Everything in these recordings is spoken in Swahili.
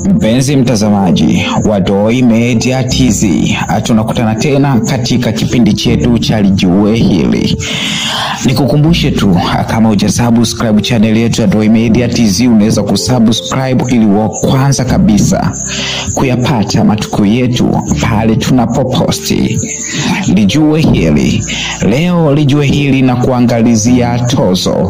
Mpenzi mtazamaji wa Doi Media TZ, tunakutana tena katika kipindi chetu cha Lijue Hili. Nikukumbushe tu kama hujasubscribe channel yetu ya Doi Media TZ, unaweza kusubscribe ili wa kwanza kabisa kuyapata matukio yetu pale tunapoposti. Lijue Hili leo, Lijue Hili na kuangalizia tozo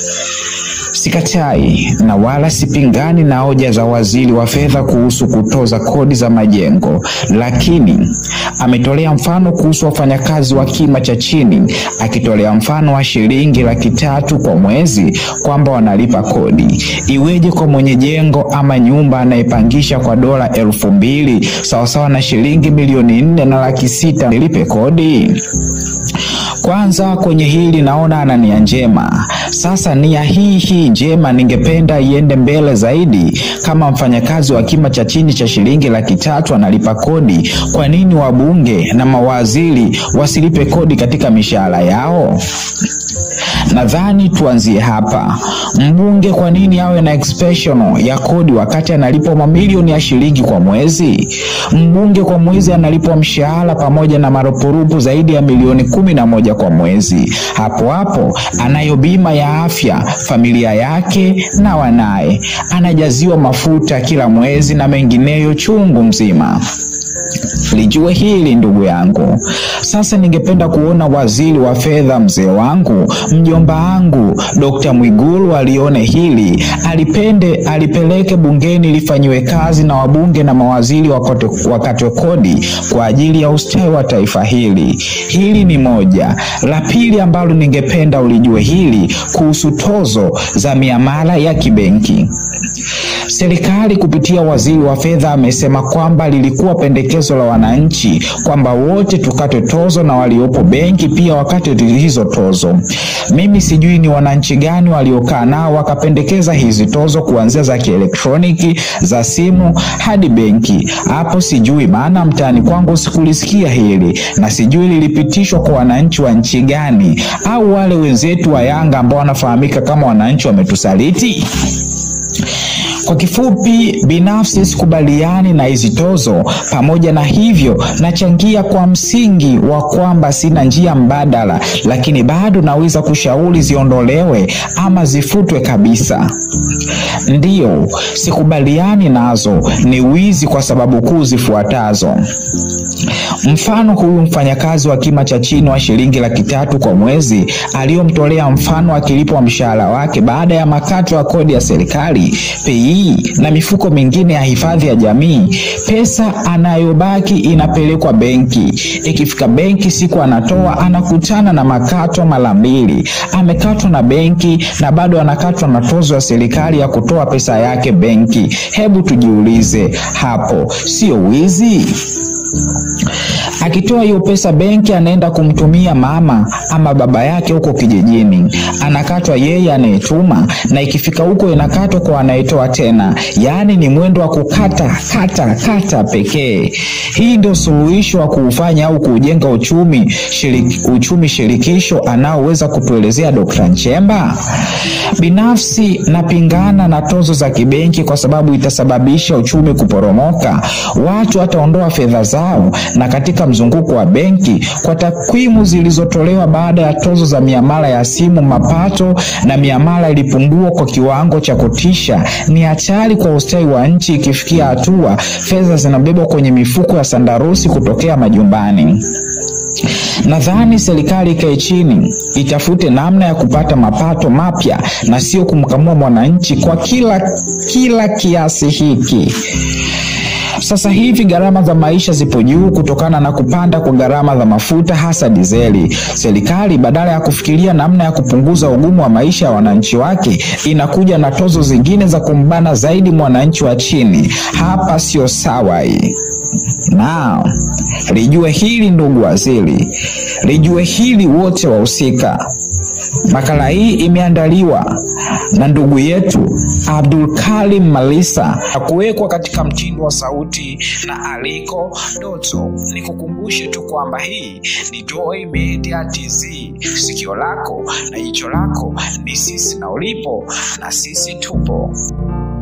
Sikatai na wala sipingani na hoja za waziri wa fedha kuhusu kutoza kodi za majengo, lakini ametolea mfano kuhusu wafanyakazi wa kima cha chini, akitolea mfano wa shilingi laki tatu kwa mwezi kwamba wanalipa kodi. Iweje kwa mwenye jengo ama nyumba anayepangisha kwa dola elfu mbili sawasawa na shilingi milioni nne na laki sita nilipe kodi? Kwanza kwenye hili naona ana nia njema. Sasa nia hii hii njema ningependa iende mbele zaidi. Kama mfanyakazi wa kima cha chini cha shilingi laki tatu analipa kodi, kwa nini wabunge na mawaziri wasilipe kodi katika mishahara yao? Nadhani tuanzie hapa. Mbunge kwa nini awe na exception ya kodi wakati analipwa mamilioni ya shilingi kwa mwezi? Mbunge kwa mwezi analipwa mshahara pamoja na marupurupu zaidi ya milioni kumi na moja kwa mwezi. Hapo hapo anayo bima ya afya, familia yake na wanaye, anajaziwa mafuta kila mwezi na mengineyo chungu mzima. Lijue hili ndugu yangu. Sasa ningependa kuona waziri wa fedha, mzee wangu, mjomba wangu Dr. Mwigulu alione hili, alipende alipeleke bungeni lifanyiwe kazi na wabunge na mawaziri wakatwe kodi kwa ajili ya ustawi wa taifa hili. Hili ni moja. La pili ambalo ningependa ulijue hili kuhusu tozo za miamala ya kibenki. Serikali kupitia waziri wa fedha amesema kwamba lilikuwa pendekezo la wananchi kwamba wote tukate tozo na waliopo benki pia wakate hizo tozo. Mimi sijui ni wananchi gani waliokaa nao wakapendekeza hizi tozo kuanzia za kielektroniki, za simu hadi benki. Hapo sijui, maana mtaani kwangu sikulisikia hili na sijui lilipitishwa kwa wananchi wa nchi gani, au wale wenzetu wa Yanga ambao wanafahamika kama wananchi wametusaliti. Kwa kifupi, binafsi sikubaliani na hizi tozo. Pamoja na hivyo, nachangia kwa msingi wa kwamba sina njia mbadala, lakini bado naweza kushauri ziondolewe ama zifutwe kabisa. Ndiyo, sikubaliani nazo ni wizi kwa sababu kuu zifuatazo. Mfano, huyu mfanyakazi wa kima cha chini wa shilingi laki tatu kwa mwezi aliyomtolea mfano akilipwa mshahara wake baada ya makato ya kodi ya serikali PE na mifuko mingine ya hifadhi ya jamii, pesa anayobaki inapelekwa benki. Ikifika benki, siku anatoa anakutana na makato mara mbili. Amekatwa na benki na bado anakatwa na tozo ya serikali ya kutoa pesa yake benki. Hebu tujiulize hapo, sio wizi? Akitoa hiyo pesa benki, anaenda kumtumia mama ama baba yake huko kijijini, anakatwa yeye anayetuma, na ikifika huko inakatwa kwa anayetoa tena. Yaani ni mwendo wa kukata kata kata pekee. Hii ndio suluhisho wa kuufanya au kuujenga uchumi shirik, uchumi shirikisho anaoweza kutuelezea Dr. Nchemba? Binafsi napingana na tozo za kibenki kwa sababu itasababisha uchumi kuporomoka. Watu wataondoa fedha zao na katika mzunguko wa benki. Kwa takwimu zilizotolewa baada ya tozo za miamala ya simu, mapato na miamala ilipungua kwa kiwango cha kutisha. Ni hatari kwa ustawi wa nchi ikifikia hatua fedha zinabebwa kwenye mifuko ya sandarusi kutokea majumbani. Nadhani serikali ikae chini itafute namna ya kupata mapato mapya na sio kumkamua mwananchi kwa kila kila kiasi hiki. Sasa hivi gharama za maisha zipo juu kutokana na kupanda kwa gharama za mafuta hasa dizeli. Serikali badala ya kufikiria namna ya kupunguza ugumu wa maisha ya wananchi wake, inakuja na tozo zingine za kumbana zaidi mwananchi wa chini. Hapa sio sawa hii. Na lijue hili ndugu waziri, lijue hili wote wahusika. Makala hii imeandaliwa na ndugu yetu Abdul Karim Malisa na kuwekwa katika mtindo wa sauti na Aliko Doto. Nikukumbushe tu kwamba hii ni Doi Media TZ, sikio lako na jicho lako ni sisi, na ulipo na sisi tupo.